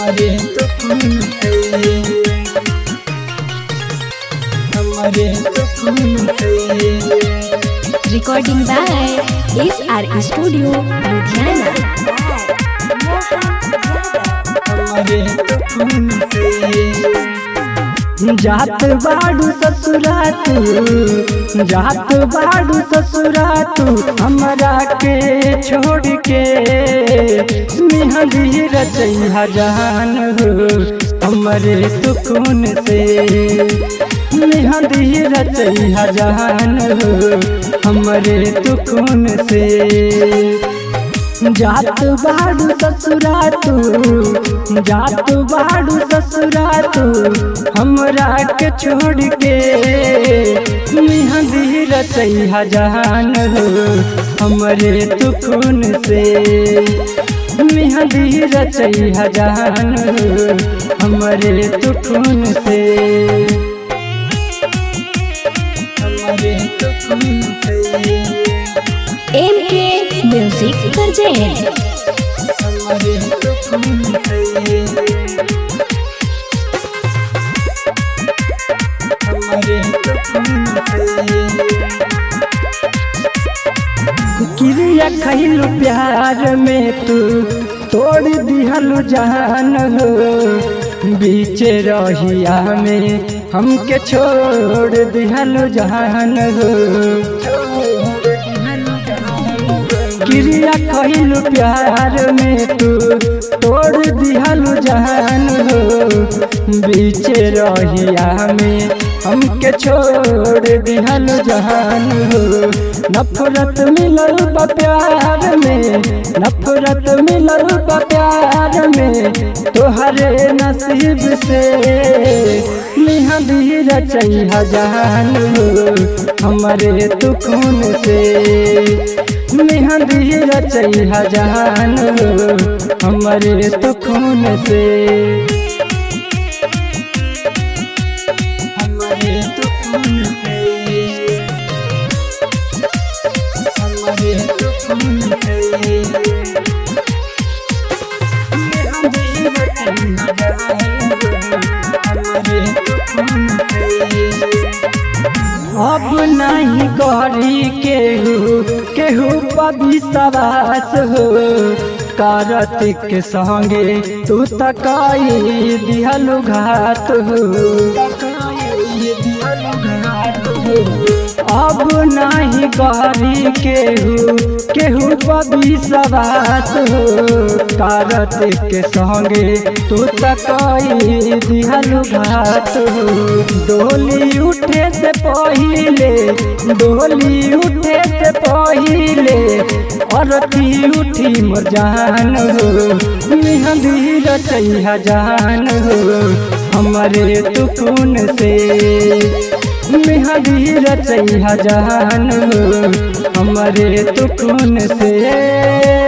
हमारे तो खून से हमारे तो खून से Recording by SR Studio, Ludhiana. हमारे तो खून से जात बाड़ू ससुरा तू जात बाड़ू ससुरा तू हमरा के छोड़ के मेहंदी रचैया जान हो हमरे तो खून से मेहंदी रचैया जान हो हमरे तो खून से जात बाड़ू ससुरा तू जात बाड़ू ससुरा तू हमरा के छोड़ के मेहंदी रचैया जान हो हमरे तू खून से मेहंदी रचैया जान हो हमरे तू खून से हमरे तू खून से MK Music Project. हमारे तो खून से हमारे तो खून से क्रिया खैलू प्यार में तू तोड़ दिहलू जान हो बीच रहिया में हमके छोड़ दिहलू जान हो क्रिया कहलू प्यार में तू तोड़ दिहलू जान हो बीच रहिया में हमके छोड़ दिहलू जान हो नफरत मिलल बा प्यार में नफरत मिलल बा प्यार में तोहरे नसीब से मेहंदी रचैया जान हो हमरे तू खून से मेहंदी रचैया जान हो हमरे तो खून से हमरे तो खून से हमरे तो खून से मेहंदी रचैया जान हो हमरे तो खून से अब नहीं गरी केहू केहू विश्वास हो कार्तिक के संगे तू तकाई दिहलु घात हो अब नहीं गरी केहू केहू विश्वास हो कार्तिक के संगे तू तकाई दिहलु घात हो डोली उठे से पहिले डोली उठे से पहिले अरती उठी मोर जान हो मेहंदी रचैया जान हो हमरे तू खून से मेहंदी रचैया जान हो हमरे तू खून से